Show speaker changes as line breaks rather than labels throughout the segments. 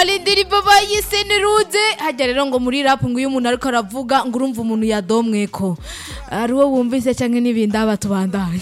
indirimbo bayise niruze hajya rero ngo muri rap ngo iyo umuntu ariko aravuga ngo urumva umuntu yadomweko ari wo wumvise cyangwa n'ibindi aba tubandanye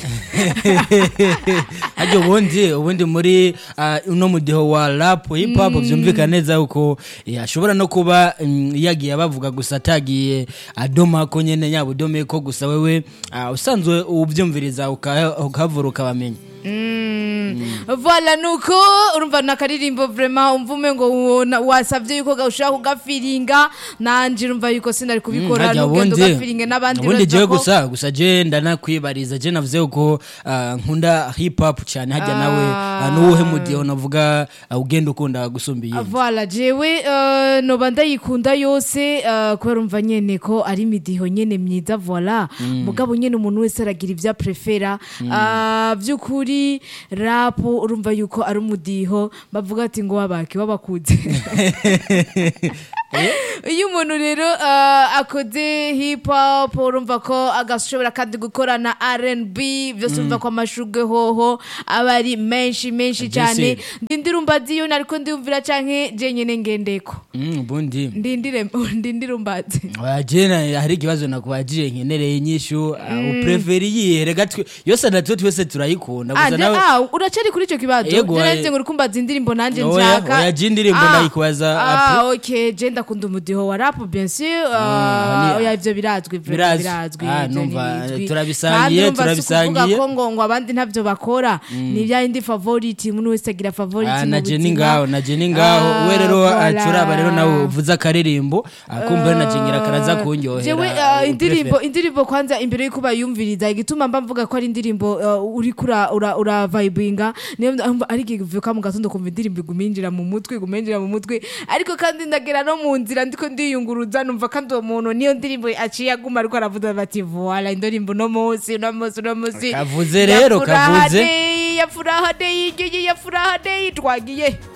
hajya ubundi ubundi muri ah, uno mudiho wa rap hip hop byumvikana neza uko eh, ashobora no kuba mm, yagiye bavuga gusa atagiye adoma ko nyene yaba udome ko gusa wewe ah, usanzwe ubyumviriza uka- ukavura ukabamenya
voilà nuko urumva nakaririmbo vraiment umva ume ngo wona- wasavye yuko ga- ushaka kugafiringa nanje urumva yuko sinari kubikora
hajya
n'ugenda
ubundi
ugafiringe n'abandi
ubundi
urumva
jewe
ko-
gusa gusa je ndanakwibariza je navuze uko ah, nkunda hip hop cyane hajya nawe ah, n'uwuhe mudiho navuga ah, ugenda ukunda gusumba iyindi
Voilà, jewe uh, noba ndayikunda yose uh, kubera umva nyene ko ari imidiho nyene myiza voilà mugabo nyene umuntu wese aragira ivyo aprefera uh, vy'ukuri rap urumva yuko ari umudiho bavuga ati ngo wabaki wabakuze iyo umuntu rero uh, akoze hip hop urumva ko agashobora kandi gukora na R&B byose urumva ko amashurwe hoho aba ari menshi menshi cyane ndindirumba ziyo nariko ndiyumvira canke je nyene ngendeko
Mm, ubundi
ndindire ndindirumbazi
jena hari ikibazo nakubajije nkenereye inyishu upreferi iyihe rega twe- yose natwe twese turayikunda
Ah,
gusa
nde-
nawe
ah, uracari kuri ico kibazo
Yego,
Je
eh.
nanje ngo urikumbaza indirimbo nanje
Oya,
nshaka
oya, je indirimbo
Ah,
ndayikubaza
ah,
apre-
okay je ndakunda umudiho wa rap bien sûr
Ah,
ah,
ni-
oya ivyo birazwi vre-
Birazwi.
birazwi
Ah,
ivyo
numva,
ntibizwi.
turabisangiye,
Kandi urumva si
turabisangiye.
ukuvuga ko ngo ngo abandi ntavyo bakora ni bya indi favorite umuntu wese agira favorite
Ah,
mu
na je ni
buzima.
ngaho na je ni ngaho
Ah,
we rero
voilà.
acuraba rero nawe uvuze akaririmbo akumva na je ngira karaza kunyohera
jewe ah,
uprefere.
indirimbo indirimbo kwanza imbere yuko bayumviriza igituma mba mvuga ko ari indirimbo ah, uriko ura ura, ura vibinga niyo mba- ari igihe uvyuka mu gatondo kumva indirimbo iguminjira mu mutwe iguminjira mu mutwe ariko kandi ndagera no mu nzira ndiko ndiyunguruza numva kandi uwo muntu niyo ndirimbo aciye aguma ariko aravuga bati voila indirimbo no munsi no munsi no munsi
Kavuze rero,
Ya furaha
kavuze.
day, ya furaha day igiye ya furaha day twagiye